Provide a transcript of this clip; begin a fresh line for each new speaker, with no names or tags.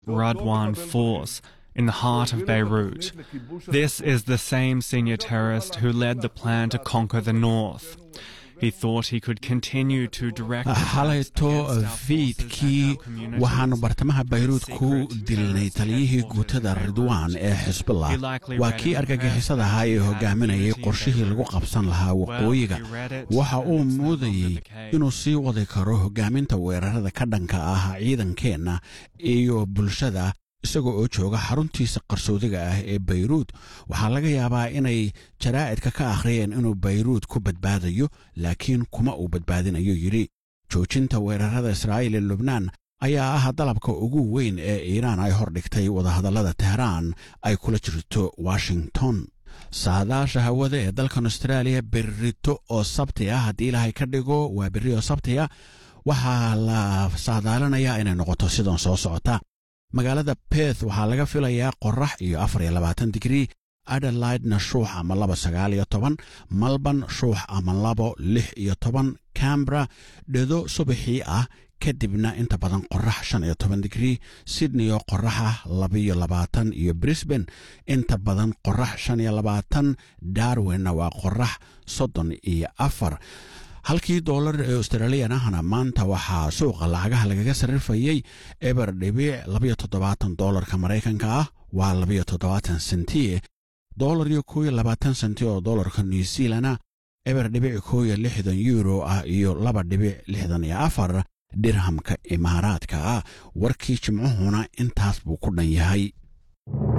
Radwan force in the heart of Beirut. This is the same senior terrorist who led the plan to conquer the north. He thought he could continue to direct
xalayto fiidkii waxaannu bartamaha bayruud ku dilnay taliyihii guutada ridwaan ee xisbullah waa kii argagixisada ahaa ee hogaaminayay qorshihii lagu qabsan lahaa waqooyiga waxa uu muudayey inuu sii wadi karo hogaaminta weerarada ka dhanka ah ciidankeenna iyo bulshada isagoo oo jooga xaruntiisa qarsoodiga ah ee bayruud waxaa laga yaabaa inay jaraa'idka ka akhriyeen inuu bayruud ku badbaadayo laakiin kuma uu badbaadinayo yidhi joojinta weerarada israa'iil ee lubnaan ayaa ah dalabka ugu weyn ee iiraan ay hordhigtay wadahadallada tehraan ay kula jirto washington saadaasha hawada ee dalkan astraaliya berrito oo sabti ah haddii ilaahay ka dhigo waa berri oo sabti ah waxaa la saadaalinayaa inay noqoto sidan soo socota magaalada beth waxaa laga filayaa qorax iyo afar iyo labaatan digrii adelaidna shuux ama laba sagaal iyo toban malban shuux ama labo lix iyo toban cambra dhedo subaxii ah kadibna inta badan qorax shan iyo toban digrii sydney oo qoraxa labaiyo labaatan iyo brisbane inta badan qorax shan iyo labaatan darwinna waa qorax soddon iyo afar halkii doolar ee australiyan ahna maanta waxaa suuqa lacagaha lagaga sarrifayey eber dhibic labayo toddobaatan doolarka maraykanka ah waa labayo toddobaatan sentie doolar iyo koo iyo labaatan senti oo doolarka new zealana eber dhibic koo iyo lixdan euro ah iyo laba dhibic lixdan iyo afar dirhamka imaaraadka ah warkii jimcuhuna intaas buu ku dhan yahay